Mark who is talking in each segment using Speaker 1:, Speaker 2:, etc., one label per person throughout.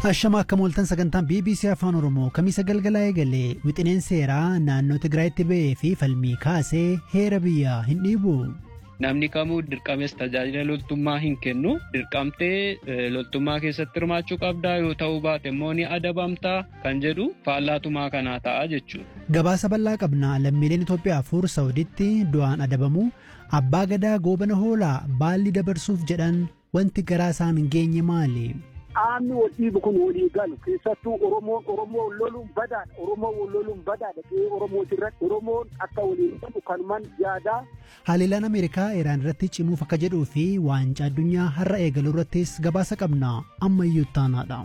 Speaker 1: Ashama akka mooltan sagantaan BBC Afaan Oromoo kamisa galgalaa eegalee wixineen seeraa naannoo Tigraayitti ba'ee fi falmii kaasee heera biyyaa hin dhiibu.
Speaker 2: Namni kamuu dirqames tajaajila loltummaa hin kennu. Dirqamtee loltummaa keessatti hirmaachuu qabdaa yoo ta'uu baate immoo ni adabamtaa kan jedhu faallaatumaa kanaa ta'a jechuudha.
Speaker 1: Gabaasa bal'aa qabna lammiileen Itoophiyaa afur Saawuditti du'aan adabamu abbaa gadaa goobana hoolaa baalli dabarsuuf jedhan wanti garaa isaan hin geenye maali?
Speaker 3: Qaamni wal dhiibu kun walii galu keessattuu Oromoon Oromoo loluun badaadha. Oromoon wal loluun badaadha. Qe'ee Oromooti irratti Oromoon akka waliin galu kanumaan yaadaa.
Speaker 1: Haliilaan Ameerikaa Iraan irratti cimuuf akka jedhuu fi waancaa addunyaa har'a eegaluu irrattis gabaasa qabna ammayyuu taanaadha.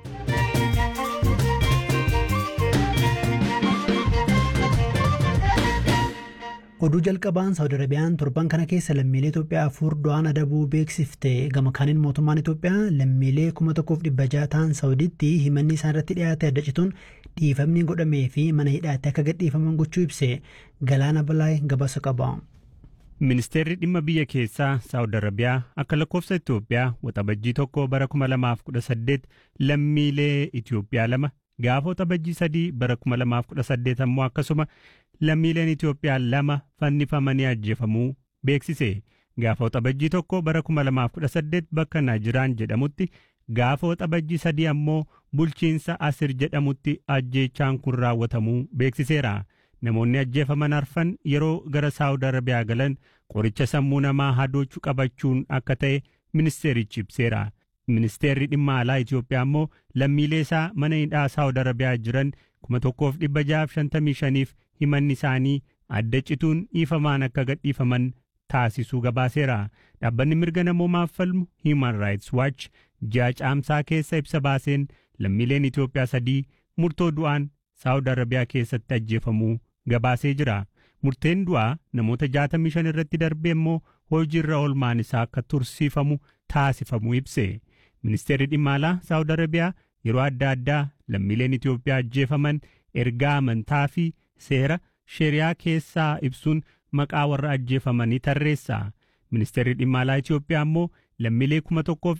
Speaker 1: Oduu jalqabaan Saawud Arabiyaan torban kana keessa lammiilee Itoophiyaa afur du'aan adabuu beeksifte gama kaaniin mootummaan Itoophiyaa lammiilee kuma tokkoof dhibba jaha ta'an Saawuditti himanni isaan irratti dhiyaate adda cituun dhiifamni godhamee fi mana hidhaatti akka gadhiifaman gochuu ibse galaana balaay gabaasa qaba.
Speaker 4: Ministeerri dhimma biyya keessaa Saawud Arabiyaa akka lakkoofsa Itoophiyaa waxabajjii tokko bara 2018 lammiilee Itoophiyaa lama gaafa waxabajjii sadii bara 2018 ammoo akkasuma lammiileen Itoophiyaa lama fannifamanii ajjeefamuu beeksise. Gaafa waxabajjii tokko bara 2018 bakka Naajiraan jedhamutti gaafa waxabajjii sadii ammoo bulchiinsa Asir jedhamutti ajjeechaan kun raawwatamuu beeksiseera. Namoonni ajjeefaman arfan yeroo gara Saawud Arabiyaa galan qoricha sammuu namaa hadoochuu qabachuun akka ta'e ministeerichi ibseera. Ministeerri dhimma alaa Itoophiyaa immoo lammiilee isaa mana hidhaa Saawud Arabiyaa jiran kuma tokkoof dhibba jahaaf shantamii shaniif himanni isaanii adda cituun dhiifamaan akka gadhiifaman taasisuu gabaaseera. Dhaabbanni mirga namoomaaf falmu Human Rights Watch ji'a caamsaa keessa ibsa baaseen lammiileen Itoophiyaa sadii murtoo du'aan Saawud Arabiyaa keessatti ajjeefamuu gabaasee jira. Murteen du'aa namoota 65 irratti darbee immoo hojiirra oolmaan isaa akka tursiifamu taasifamu ibse. Ministeerri dhimma alaa Saawud Arabiyaa yeroo adda addaa lammiileen Itoophiyaa ajjeefaman ergaa amantaa fi seera sheriyaa keessaa ibsuun maqaa warra ajjeefamanii tarreessa. Ministeerri dhimma alaa Itoophiyaa immoo lammiilee kuma tokkoof